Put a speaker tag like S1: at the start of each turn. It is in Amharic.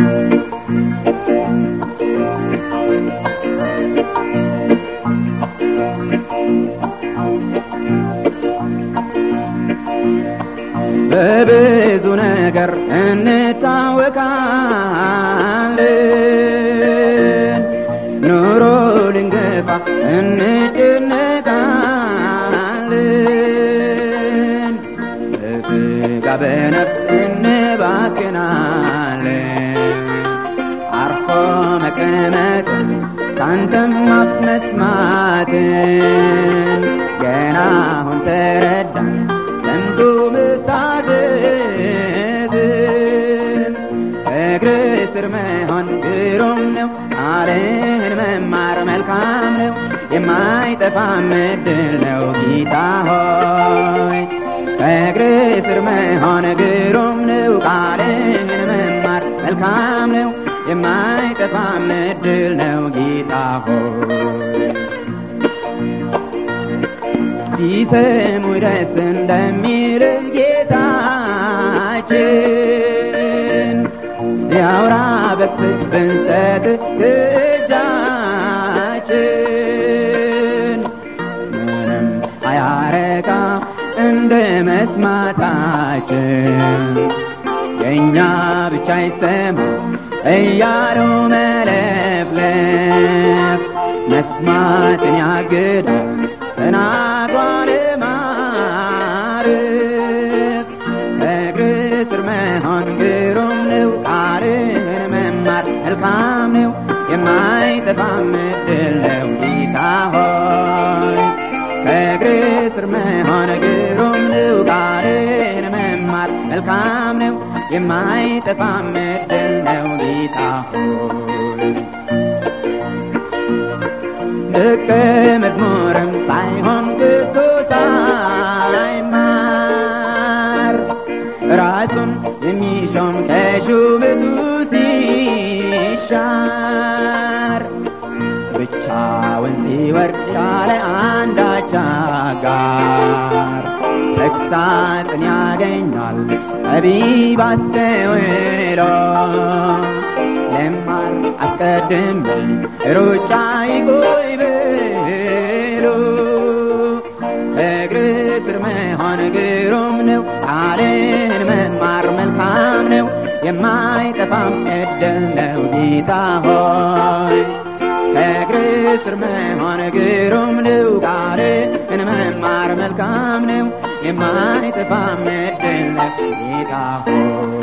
S1: በብዙ ነገር እንታወቃለን፣ ኑሮ ልንገፋ እንጨነቃለን፣ በስጋ በነፍስ እንባክናለን። አርፎ መቀመጥን ካንተም አፍ መስማትን ገና አሁን ተረዳን ዘንዱ ምታዘዝን እግር ስር መሆን ግሩም ነው፣ ቃልህን መማር መልካም ነው፣ የማይጠፋ ምድል ነው ጌታ ሆይ እግር ስር መሆን ግሩም ነው፣ ቃልህን መማር መልካም ነው፣ የማይጠፋ ምድል ነው ጌታ ሆይ ሲሰሙ ደስ እንደሚል ጌታችን ያውራ በክፍት ብንሰጥ እጃችን ምንም አያረካ እንደ መስማታችን የእኛ ብቻ ይሰማ እያሉ መለፍለፍ መስማትን ያግዳል ተናግሯል ማርፍ እግር ስር መሆን ግሩም ነው፣ ቃልህን መማር መልካም ነው፣ የማይጠፋ ምድል ነው ጌታ ሆይ ከእግር ስር መሆን ግሩም ነው፣ ቃልህን መማር መልካም ነው፣ የማይጠፋ ምድል ነው ጌታ ሆይ ደቀ መዝሙርም ሳይሆን ግቶ ሳይማር ራሱን የሚሾም ከሹመቱ ሲሻር ብቻውን ሲወርድ ያለ አንዳች አጋር ተግሳጽን ያገኛል ጠቢብ አስተውሎ ለማር አስቀድሜ ሩጫ ይቆይ ብሎ እግር ስር መሆን ግሩም ነው፣ ቃልን መማር መልካም ነው፣ የማይጠፋም ዕድል ነው ጌታ ሆይ ከእግር ስር መሆን ግሩም ነው፣ ቃልን መማር መልካም ነው፣ የማይጠፋም ዕድል ነው ጌታ ሆይ